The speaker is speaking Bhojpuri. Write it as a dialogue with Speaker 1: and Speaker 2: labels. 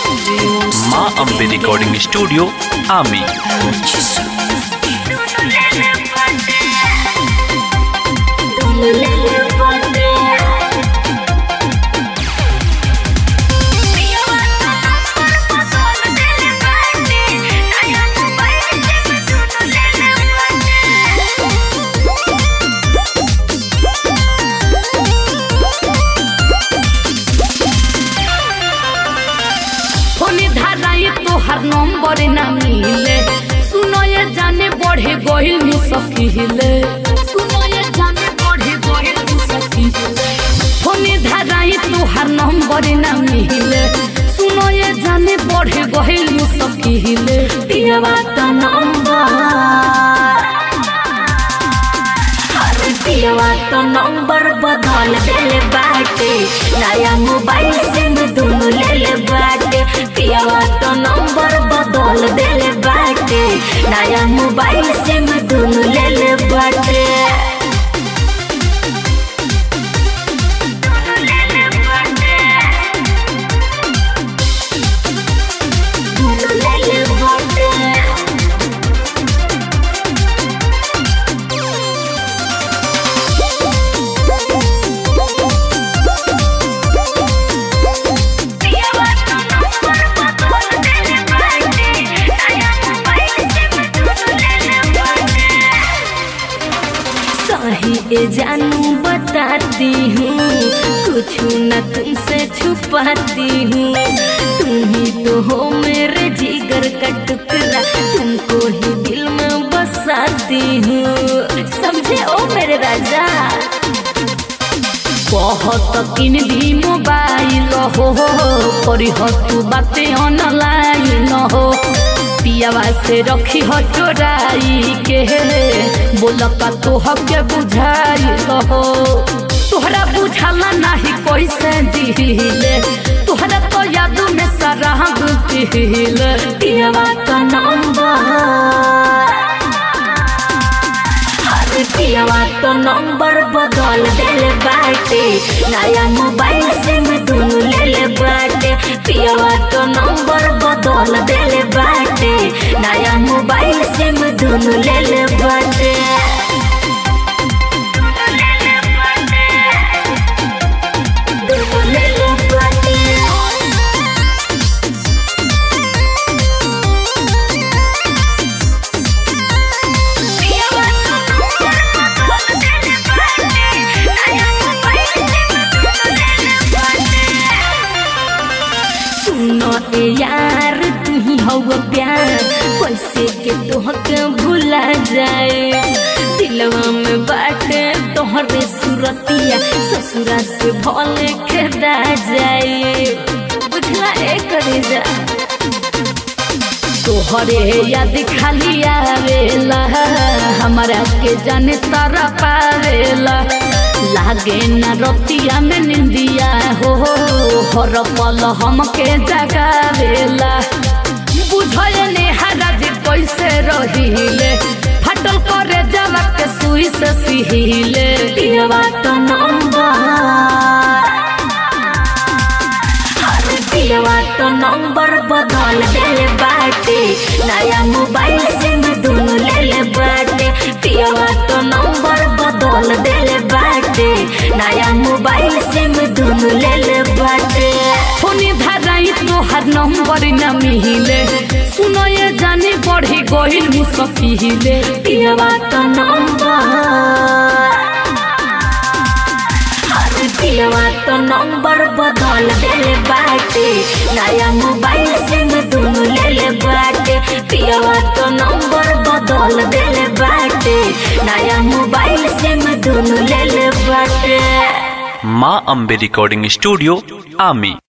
Speaker 1: माँ अम्बे रिकॉर्डिंग स्टूडियो आमी
Speaker 2: फोने धाराई तोहर नंबर ना मिले सुनो ये जाने बढ़े गहिल मुसकिले सुनो ये जाने बढ़े गहिल मुसकिले फोने धाराई तोहर नंबर ना मिले सुनो ये जाने बढ़े गहिल मुसकिले दियवा त नंबर पियवा तो नंबर बदल देले बाटे नया मोबाइल सिम दुनु ले ले बाटे पियवा तो नंबर बदल देले बाटे नया मोबाइल सिम दुनु ले ले बाटे दुनु ले ले बाटे सही ए जानू बताती हूँ कुछ न तुमसे छुपाती हूँ तुम ही तो हो मेरे जिगर का टुकड़ा तुमको ही दिल में बसाती हूँ समझे ओ मेरे राजा बहुत किन दी मोबाइल हो करी हो तू बातें ऑनलाइन हो पियावा से रखी हो चोराई के बोल का तो के बुझाई हो तोहरा बुझाला नहीं कैसे दिले तोहरा तो याद में सारा दिले पियावा का नंबर पियवा तो नंबर बदल देले बाटे नया मोबाइल सिम दुनु ले ले बाटे पियवा तो नंबर बदल देले बाटे नया मोबाइल सिम दुनु ले ले बाटे दुनु ले ले बाटे सुनो ए यार तू ही हो प्यार कैसे के तोहके भुला जाए दिलवा में बाटे तोहरे सुरतिया ससुरा से भले खेदा जाए बुझला ए करे जा तोहरे याद खाली आवेला हमारा के जाने तारा पावेला लागे न रतिया में निंदिया हो हर पल हमके जगावेला बुझे ने हराज कैसे रहिले फटल करे जवा के सुई से सिहिले पियवा तो नंबर पियवा तो नंबर बदल देले बाटे नया मोबाइल सिम दुनु ले ले बाटे पियवा तो नंबर बदल देले बाटे नया मोबाइल सिम दुनु ले ले बाटे फोने धराई तोहर नंबर न मिले सुनो ये जाने बढ़े गहिल मुसकिले पियवा तो नंबर पियवा तो नंबर बदल देले बाटे नया मोबाइल सिम दुनु ले ले बाटे पियवा तो नंबर बदल देले बाटे नया मोबाइल सिम दुनु ले ले बाटे
Speaker 1: माँ अम्बे रिकॉर्डिंग स्टूडियो आमी